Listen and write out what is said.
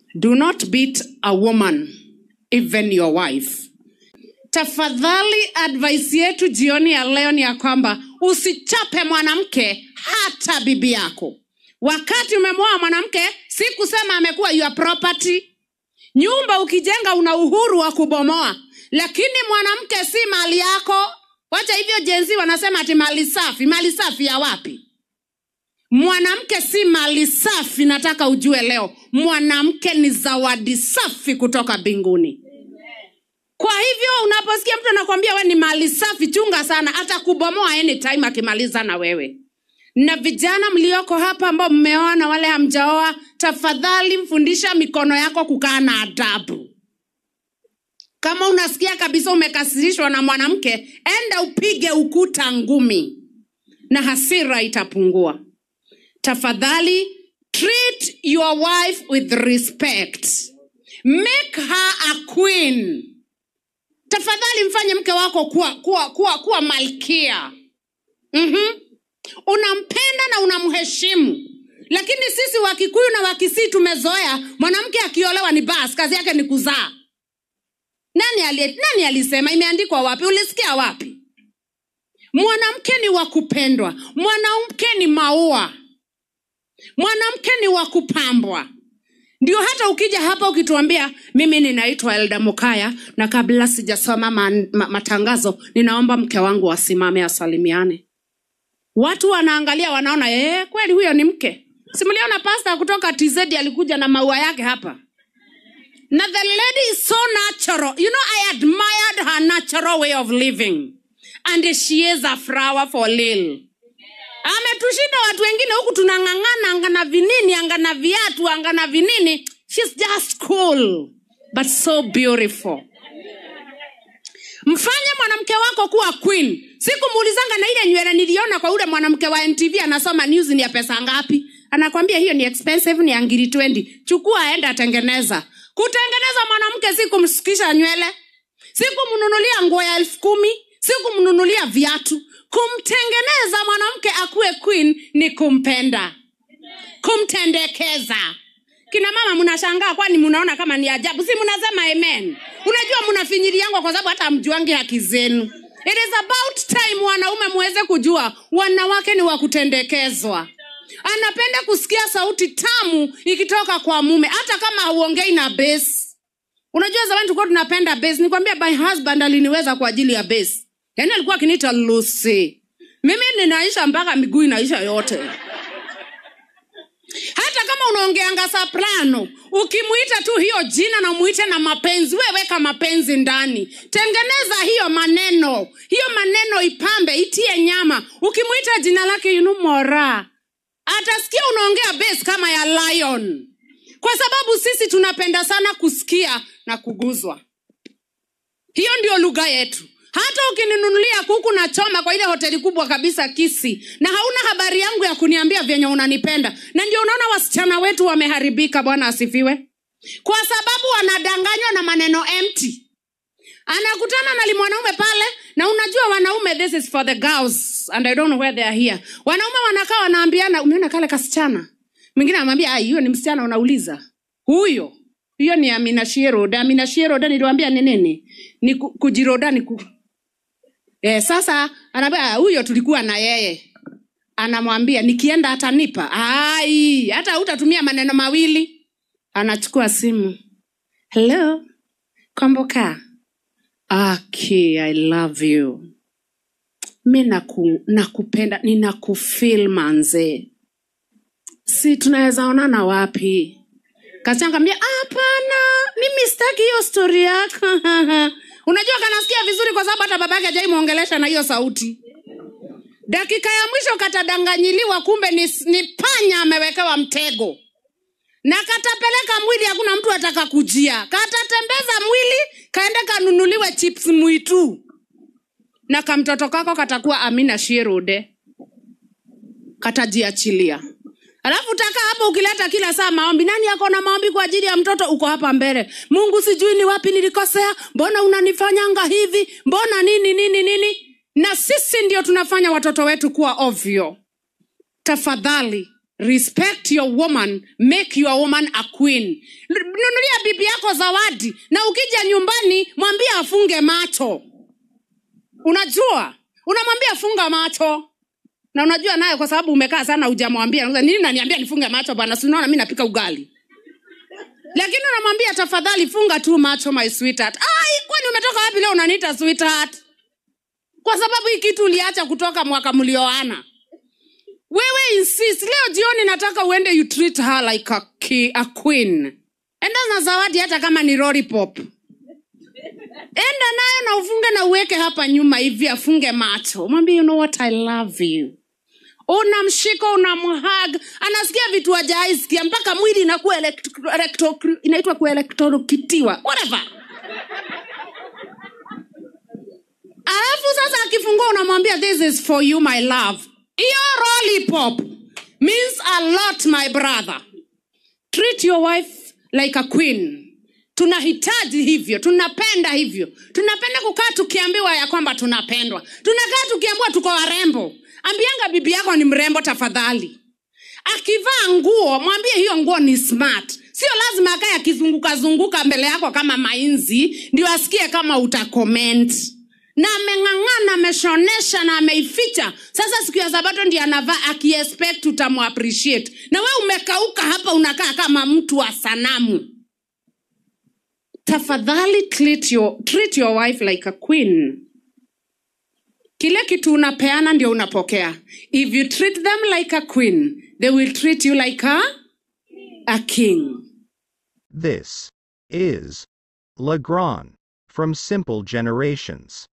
do not beat a woman even your wife tafadhali advice yetu jioni ya leo ni ya kwamba usichape mwanamke hata bibi yako wakati umemwoa mwanamke si kusema amekuwa your property nyumba ukijenga una uhuru wa kubomoa lakini mwanamke si mali yako wacha hivyo jenzi wanasema ati mali safi mali safi ya wapi mwanamke si mali safi nataka ujue leo mwanamke ni zawadi safi kutoka mbinguni kwa hivyo unaposikia mtu anakwambia we ni mali safi chunga sana hata kubomoa anytime akimaliza na wewe na vijana mlioko hapa ambao mmeoa na wale hamjaoa tafadhali mfundisha mikono yako kukaa na adabu kama unasikia kabisa umekasirishwa na mwanamke enda upige ukuta ngumi na hasira itapungua tafadhali treat your wife with respect make her a queen tafadhali mfanye mke wako kuwa, kuwa, kuwa, kuwa malkia mm-hmm. unampenda na unamheshimu lakini sisi wakikuyu na wakisii tumezoea mwanamke akiolewa ni bas kazi yake ni kuzaa nani, ali, nani alisema imeandikwa wapi ulisikia wapi mwanamke ni wa kupendwa mwanamke ni maua mwanamke ni wa kupambwa ndio hata ukija hapa ukituambia mimi ninaitwa elda mukaya na kabla sijasoma ma, ma, matangazo ninaomba mke wangu asimame asalimiane watu wanaangalia wanaona ee, kweli huyo ni mke simuliona pasta kutoka tz alikuja na maua yake hapa na the lady is so natural you know i admired her natural way of living and she is a flower for lil ametushinda watu wengine huku tunang'ang'ana angana vinini angana viatu angana vinini shes just cool but so beautiful mfanye mwanamke wako kuwa queen sikumuulizanga na ile nywele niliona kwa ule mwanamke wa ntv anasoma news ni ya pesa ngapi anakwambia hiyo ni expensive ni angiri 20 chukua aenda atengeneza kutengeneza mwanamke si kumshukisha nywele si kumnunulia nguo ya elfu kumi si kumnunulia viatu kumtengeneza mwanamke akuwe queen ni kumpenda kumtendekeza kina mama mnashangaa kwani mnaona kama ni ajabu si mnasema amen unajua mnafinyiliangwa kwa sababu hata amjuangi haki zenu it is about time wanaume muweze kujua wanawake ni wa kutendekezwa anapenda kusikia sauti tamu ikitoka kwa mume hata kama hauongei na base unajua zamani tulikuwa tunapenda base nikwambia my husband aliniweza kwa ajili ya base yaani alikuwa akiniita lucy mimi ninaisha mpaka miguu inaisha yote hata kama unaongeanga soprano ukimwita tu hiyo jina na umwite na mapenzi we weka mapenzi ndani tengeneza hiyo maneno hiyo maneno ipambe itie nyama ukimwita jina lake yunumora atasikia unaongea base kama ya lion kwa sababu sisi tunapenda sana kusikia na kuguzwa hiyo ndio lugha yetu hata ukininunulia kuku na choma kwa ile hoteli kubwa kabisa kisi na hauna habari yangu ya kuniambia vyenye unanipenda na ndio unaona wasichana wetu wameharibika bwana asifiwe kwa sababu wanadanganywa na maneno empty anakutana na limwanaume pale na unajua wanaume this is for the girls and i don't know where they are here wanaume wanakaa wanaambiana umeona kale kasichana mwingine anamwambia hiyo ni msichana unauliza huyo hiyo ni amina shieroda amina shieroda niliwambia ni nini ni ku, kujiroda ni ku... e, sasa anaambia huyo tulikuwa na yeye anamwambia nikienda atanipa ai hata hutatumia maneno mawili anachukua simu hello komboka okay i love you mi naku, nakupenda ninakufil manze si tunaweza onana wapi kachangambia hapana mimi sitaki hiyo stori yako unajua kanasikia vizuri kwa sababu hata babake ajaimwongelesha na hiyo sauti dakika ya mwisho katadanganyiliwa kumbe ni, ni panya amewekewa mtego na katapeleka mwili hakuna mtu ataka kujia katatembeza mwili kaende kanunuliwe chips mwitu na kamtoto kako katakuwa amina shierude katajiachilia alafu taka hapo ukileta kila saa maombi nani ako na maombi kwa ajili ya mtoto uko hapa mbele mungu sijui ni wapi nilikosea mbona unanifanyanga hivi mbona nini nini nini na sisi ndio tunafanya watoto wetu kuwa ovyo tafadhali respect your woman make your woman a queen N- nunulia bibi yako zawadi na ukija nyumbani mwambie afunge macho unajua unamwambia funga macho na unajua naye kwa sababu umekaa sana hujamwambia Unasema, nini naniambia nifunge macho bwana sinaona mi napika ugali lakini unamwambia tafadhali funga tu macho my sweetheart ai kwani umetoka wapi leo unaniita sweetheart kwa sababu hii kitu uliacha kutoka mwaka mlioana wewe insist leo jioni nataka uende you treat her like a, ki, a queen enda na zawadi hata kama ni lollipop enda nayo na ufunge na uweke hapa nyuma hivi afunge macho mwambie you know what i love you unamshika unamhag anasikia vitu ajaisikia mpaka mwili inakuwa elektro- elektro- inaitwa kuelektrokitiwa whatever alafu sasa akifungua unamwambia this is for you my love hiyo lollipop means a lot my brother treat your wife like a queen tunahitaji hivyo tunapenda hivyo tunapenda kukaa tukiambiwa ya kwamba tunapendwa tunakaa tukiambiwa tuko warembo ambianga bibi yako ni mrembo tafadhali akivaa nguo mwambie hiyo nguo ni smart sio lazima akae akizungukazunguka mbele yako kama mainzi ndio asikie kama utakoment na ameng'ang'ana ameshonesha na ameificha sasa siku ya sabato ndio anavaa akiexpect utamuappreciate na we umekauka hapa unakaa kama mtu wa sanamu tafadhali treat your, treat your wife like a queen kile kitu unapeana ndio unapokea if you treat them like a queen they will treat you like a, a king This is Legrand from Simple Generations.